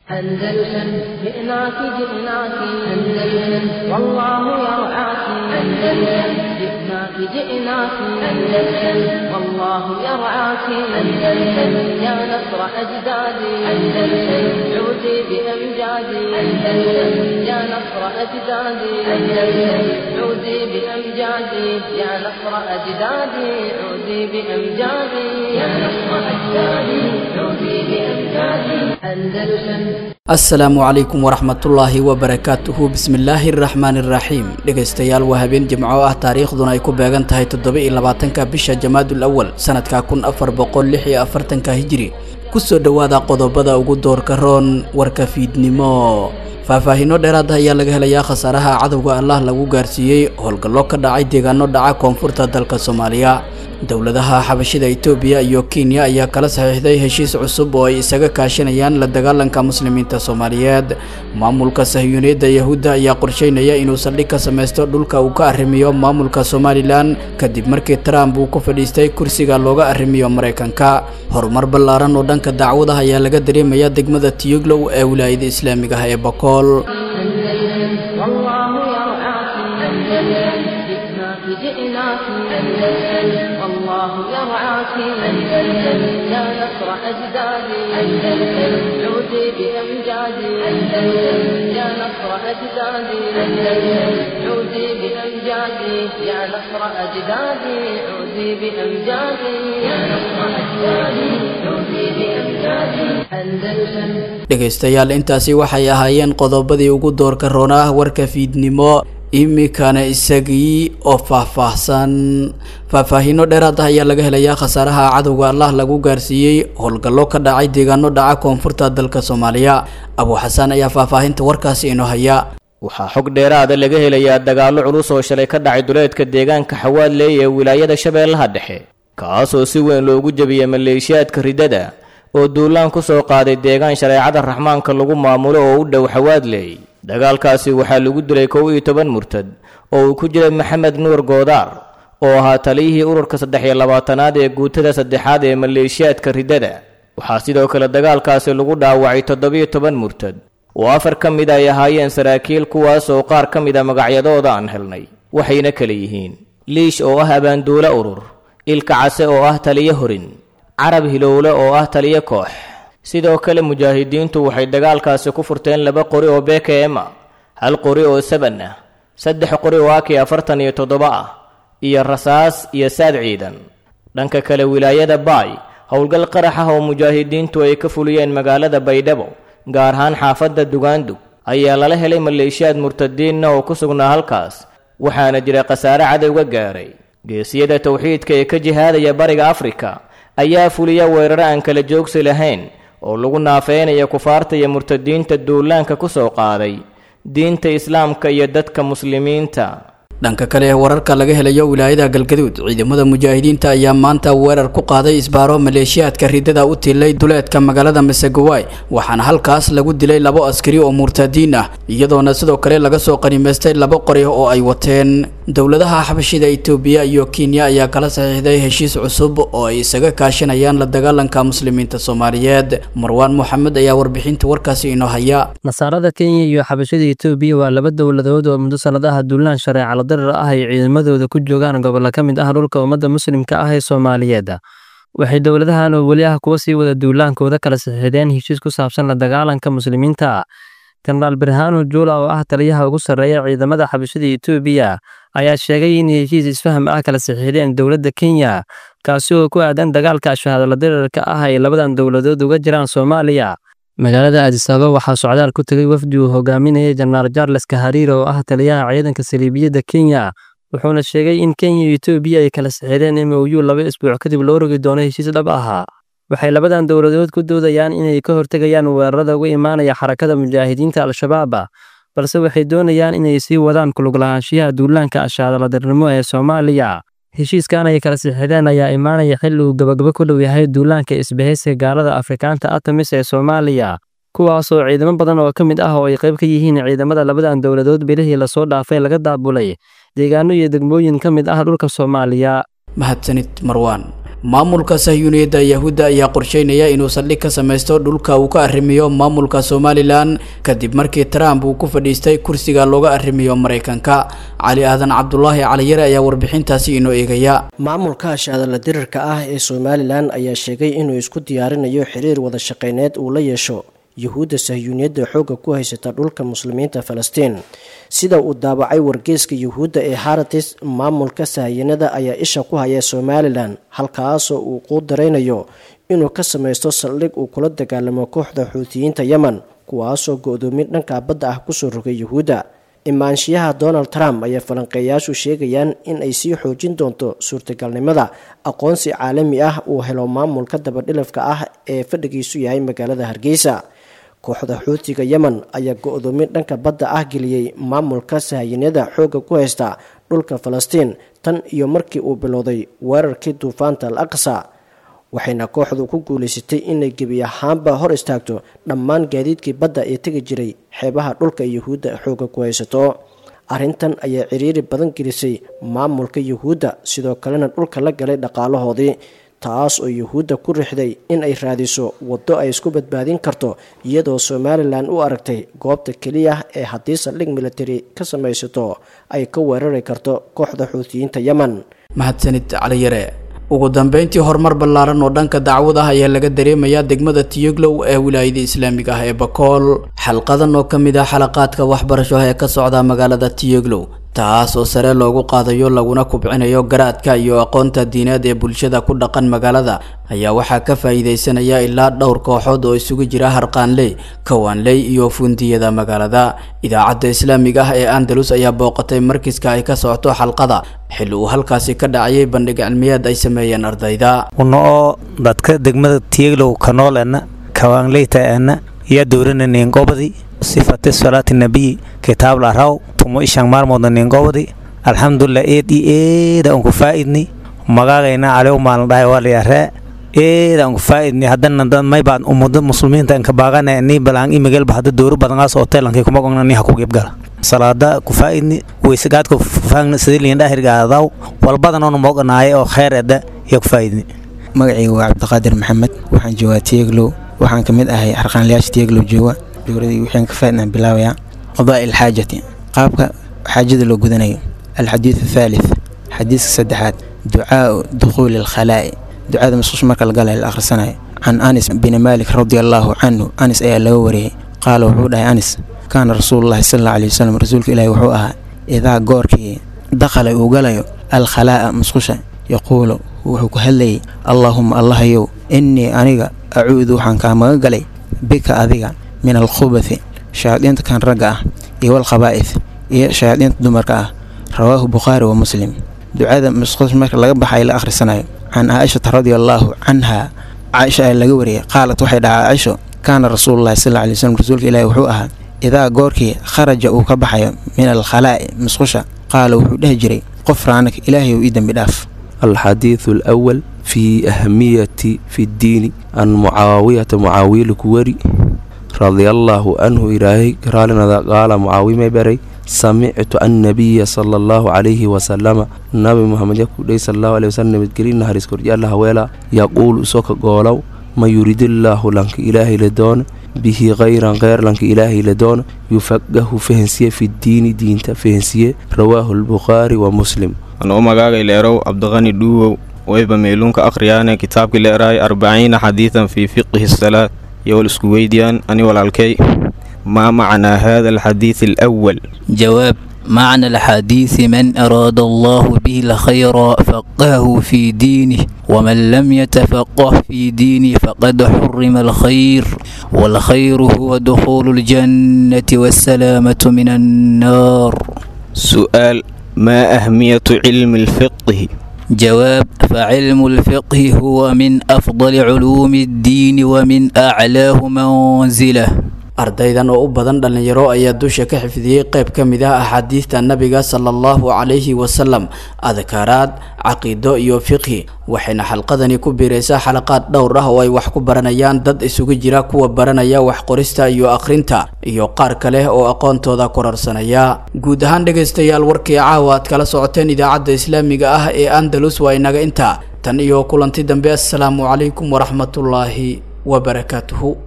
أندلسن جئناك جئناك أندلسن والله يرعاك أندلسن جئناك جئناك أندلسن والله يرعاك أندلسن يا نصر أجدادي أندلسن عودي بأمجادي أندلسن يا نصر أجدادي أندلسن عودي بأمجادي يا نصر أجدادي عودي بأمجادي يا نصر أجدادي عودي بأمجادي أندلسن asalaamu calaykum waraxmatullaahi wabarakaatuhu bismillaahi araxmaani iraxiim dhegaystayaal waa habeen jimco ah taariikhduna ay ku beegan tahay toddoba iyo labaatanka bisha jamaadul awal sanadka kun afar boqol lix iyo afartanka hijiri kusoo dhowaada qodobada ugu doorka roon warka fiidnimo faahfaahiino dheeraad ah ayaa laga helayaa khasaaraha cadowga allah lagu gaarsiiyey howlgallo ka dhacay deegaano dhaca koonfurta dalka soomaaliya dowladaha xabashida itoobiya iyo kenya ayaa kala saxiixday heshiis cusub oo ay isaga kaashanayaan la dagaalanka muslimiinta soomaaliyeed maamulka sahyuuniyadda yahuudda ayaa qorsheynaya inuu saldhig ka samaysto dhulka uu ka arrimiyo maamulka somalilan kadib markii trump uu ku fadhiistay kursiga looga arrimiyo maraykanka horumar ballaaran oo dhanka dacwadaha ayaa laga dareemaya degmada tiyuglow ee wilaayada islaamiga ah ee bakool والله يرعاك أندلسن جئناك جئناك أندلسن والله يرعاك أندلسن يا نصر أجدادي أندلسن عودي بأمجادي أندلسن يا نصر أجدادي أندلسن عودي بأمجادي يا نصر أجدادي عودي بأمجادي يا نصر أجدادي عودي بأمجادي أندلسن dhegaystayaal intaasi waxay ahaayeen qodobadii ugu doorka roonah warka fiidnimo imikana isagii oo faahfaahsan faahfaahiino dheeraad ah ayaa laga helayaa khasaaraha cadowga allah lagu gaarsiiyey howlgallo ka dhacay deegaano dhaca koonfurta dalka soomaaliya abuu xasaan ayaa faahfaahinta warkaasi inoo haya waxaa xog dheeraada laga helayaa dagaallo culus oo shalay ka dhacay duleedka deegaanka xawaadley ee wilaayada shabeellaha dhexe kaasoo si weyn loogu jebiyey maleeshiyaadka riddada oo duulaan ku soo qaaday deegaan shareecada raxmaanka lagu maamulo oo u dhow xawaadley dagaalkaasi waxaa lagu dilay kow iyo toban murtad oo uu ku jiray maxamed nuur goodaar oo ahaa taliyihii ururka saddex iyo labaatanaad ee guutada saddexaad ee maleeshiyaadka riddada waxaa sidoo kale dagaalkaasi lagu dhaawacay toddobiyo toban murtad oo afar ka mid ay ahaayeen saraakiil kuwaas oo qaar ka mid a magacyadooda aan helnay waxayna kala yihiin liish oo ah abaanduule urur ilka case oo ah taliyo horin carab hilowle oo ah taliyo koox sidoo kale mujaahidiintu waxay dagaalkaasi ku furteen laba qori oo bkm ah hal qori oo saban ah saddex qori oo aki afartan iyo toddoba ah iyo rasaas iyo saad ciidan dhanka kale wilaayada baay howlgal qarax ah oo mujaahidiintu ay ka fuliyeen magaalada baydhabo gaar ahaan xaafadda dugaandug ayaa lala helay maleeshiyaad murtadiinna oo ku sugnaa halkaas waxaana jira khasaare cadowga gaaray geesiyada towxiidka ee ka jihaadaya bariga afrika ayaa fuliya weeraro aan kala joogsi lahayn oo lagu naafeynaya kufaarta iyo murtadiinta duulaanka ku soo qaaday diinta islaamka iyo dadka muslimiinta dhanka kale wararka laga helayo wilaayada galgaduud ciidamada mujaahidiinta ayaa maanta weerar ku qaaday isbaaro maleeshiyaadka riddada u tilay duleedka magaalada masegawaay waxaana halkaas lagu dilay labo askari oo murtadiin ah iyadoona sidoo kale laga soo qanimaystay labo qori oo ay wateen dowladaha xabashida itoobiya iyo kenya ayaa kala saxiixday heshiis cusub oo ay isaga kaashanayaan la dagaalanka muslimiinta soomaaliyeed marwaan moxamed ayaa warbixinta warkaasi inoo haya nasaarada kenya iyo xabashada itoobiya waa laba dowladood oo muddo sanadaha duulaan shareeca darar ah ay ciidamadooda ku joogaan gobollo ka mid ah dhulka ummadda muslimka ah ee soomaaliyeed waxay dowladahan oo weli ah kuwa sii wada duulaankooda kala saxiixdeen heshiis ku saabsan la dagaalanka muslimiinta jenaraal birhaano juula oo ah taliyaha ugu sarreeya ciidamada xabashada itoobiya ayaa sheegay in heshiis isfaham ah kala saxiixdeen dowladda kenya kaasi oo ku aadan dagaalka shahaadala dirarka ah ay labadan dowladood uga jiraan soomaaliya magaalada aadisaaba waxaa socdaal ku tegay wafdi uu hogaaminayay jenaraal charles kahariir oo ah taliyaha ciidanka saliibiyadda kenya wuxuuna sheegay in kenya iyo etoobiya ay kala saxiireen m o u laba isbuuc kadib loo rogi doono heshiis dhab ahaa waxay labadan dowladood ku doodayaan inay ka hortegayaan weerarada uga imaanaya xarakada mujaahidiinta al-shabaab balse waxay doonayaan inay sii wadaan kuluglahaanshiyaha duulaanka ashaadaladarnimo ee soomaaliya heshiiskan ay kala sixideen ayaa imaanaya xilli uu gabagabo ku dhow yahay duulaanka isbahaysiga gaalada afrikaanta atamis ee soomaaliya kuwaasoo ciidamo badan oo ka mid ah oo ay qayb ka yihiin ciidamada labadan dowladood bilihii lasoo dhaafay laga daabulay deegaano iyo degmooyin ka mid ah dhulka soomaaliya mahadsanid marwaan maamulka sahyuuniyadda yahuudda ayaa qorsheynaya inuu saldhig ka samaysto dhulka uu ka arrimiyo maamulka somalilan kadib markii trump uu ku fadhiistay kursiga looga arrimiyo maraykanka cali aadan cabdulaahi caliyare ayaa warbixintaasi inoo eegaya maamulka ashadala dirirka ah ee somalilan ayaa sheegay inuu isku diyaarinayo xiriir wada shaqeyneed uu la yeesho yuhuudda sahyuuniyadda xoogga ku haysata dhulka muslimiinta falastiin sida uu daabacay wargeyska yuhuudda ee haratis maamulka sahyanada ayaa isha ku haya somalilan halkaasoo uu quu daraynayo inuu ka samaysto saldhig uu kula dagaalamo kooxda xuutiyiinta yemen kuwaasoo go-doomin dhanka badda ah kusoo rogay yuhuudda imaanshiyaha donald trump ayaa falanqeeyaashu sheegayaan in ay sii xoojin doonto suurtagalnimada aqoonsi caalami ah uu helo maamulka dabadhilafka ah ee fadhigiisu yahay magaalada hargeysa kooxda xuutiga yemen ayaa go-doomin dhanka badda ah geliyey maamulka sahayanada xoogga ku haysta dhulka falastiin tan iyo markii uu bilowday weerarkii duufaanta al aqsa waxayna kooxdu ku guulaysatay inay gebi ahaanba hor istaagto dhammaan gaadiidkii badda ee tegi jiray xeebaha dhulka yuhuudda xoogga ku haysato arrintan ayaa ciriiri badan gelisay maamulka yuhuudda sidoo kalena dhulka la galay dhaqaalahoodii taas oo yuhuudda ku rixday in ay raadiso waddo ay isku badbaadin karto iyadoo somalilan u aragtay goobta keliya ee haddii saldhig military ka samaysato ay ka weerari karto kooxda xuutiyiinta yemen mahadsanid caliyare ugu dambeyntii horumar ballaaran oo dhanka dacwad ah ayaa laga dareemayaa degmada tiyoglow ee wilaayada islaamiga ah ee bakool xalqadan oo ka mid ah xalaqaadka waxbarasho ee ka socda magaalada tiyoglow taas oo sare loogu qaadayo laguna kubcinayo garaadka iyo aqoonta diineed ee bulshada ku dhaqan magaalada ayaa waxaa ka faa'iidaysanaya ilaa dhowr kooxood oo isugu jira harqaanley kawaanley iyo fundiyada magaalada idaacadda islaamiga ah ee andalus ayaa booqatay markiska ay ka socoto xalqada xilli uu halkaasi ka dhacayay bandhig cilmiyeed ay sameeyeen ardayda una oo dadka degmada tiyeglow kanoolena kawaanleytaena yaa dowrana neengobadi sifate salaati nabiy kitaab laraw tumo ishan maalmooda neengobadi alxamdulilah eed i eeda unku faa'idni magaagayna calew maalin dhahay waa layaree eeda unku faa'idni haddana dad maybaan umada muslimiinta inka baagana ni balaan imagelba hadda dowro badangaas hoteelankay kuma gogna ni haku gebgala salaada ku faa'idni weysegaadka faangna sidiliin dhahirgaadaw walbadanoona mooganaaye oo kheyr edda yaa ku faa'idni magacayga waa cabdiqaadir maxamed waxaan joogaa tiyeglow waxaan ka mid ahay harqaanlayaasha tiyeglow jooga dowladii waxaan ka faa'idnaan bilaabayaa qadaa ilxaajati qaabka xaajada loo gudanayo alxadiid athaalith xadiiska saddexaad ducaau dukhuuli alkhalaa'i ducada masquush marka la galaya la akhrisanayo can anis bin maalik radia allaahu canhu anis ayaa laga wariyey qaala wuxuu dhahay anis kaana rasuululahi sal alla alay wasalam rasuulka ilaahi wuxuu ahaa idaa goorkii dakhala uu galayo alkhalaa'a masqusha yaquulu wuxuu ku hadlayay allaahuma allahayow innii aniga acuudu waxaan kaa maga galay bika adiga min alkhubathi shayaadiinta kan ragga ah iyo walkhabaa'ith iyo shayaadiinta dumarka ah rawaahu bukhaari wa muslim ducada masquush marka laga baxay la akhrisanayo can caaishata radia allaahu canha caaisha ayaa laga wariyey qaalat waxay dhahaa caaisho kaana rasuululahi sal alla alay wasalam rasuulka ilaahi wuxuu ahaa idaa goorkii kharaja uu ka baxayo min alkhalaa'i masqusha qaala wuxuu dhehi jiray qof raanaka ilaahay uu ii dembi dhaaf الحديث الأول في أهمية في الدين عن معاوية معاوية الكوري رضي الله عنه إلهي قالنا قال معاوية بري سمعت النبي صلى الله عليه وسلم نبي محمد يقول صلى الله عليه وسلم بتقرين نهر يسكر الله ويلا يقول سوك قولوا ما يريد الله لنك إلهي لدون به غيرا غير لنك إلهي لدون يفقه فهنسية في الدين دين فهنسية رواه البخاري ومسلم anoo magaagay leerow cabdiqani dhuuwow wayba meeluunka akhriyaane kitaabkii leeraay arbaciina xadiidan fii fiqihi salaad iyo wal isku weydiyaan ani walaalkay maa macnaa hada alxadiid alawal جواب معنى الحديث من أراد الله به الخير فقهه في دينه ومن لم يتفقه في دينه فقد حرم الخير والخير هو دخول الجنة والسلامة من النار سؤال ما أهمية علم الفقه جواب فعلم الفقه هو من أفضل علوم الدين ومن أعلاه منزله ardaydan oo u badan dhallinyaro ayaa dusha ka xifdiyey qayb ka mid ah axaadiista nabiga sala allahu calayhi wasalam adkaaraad caqiido iyo fiqhi waxayna xalqadani ku biiraysaa xalaqaad dhowr ah oo ay wax ku baranayaan dad isugu jira kuwa baranaya wax qorista iyo akhrinta iyo qaar kale oo aqoontooda kororsanaya guud ahaan dhegaystayaal warkii caawa aad kala socoteen idaacadda islaamiga ah ee andalus waa inaga intaa tan iyo kulanti dambe assalaamu calaykum waraxmatullaahi wabarakaatuhu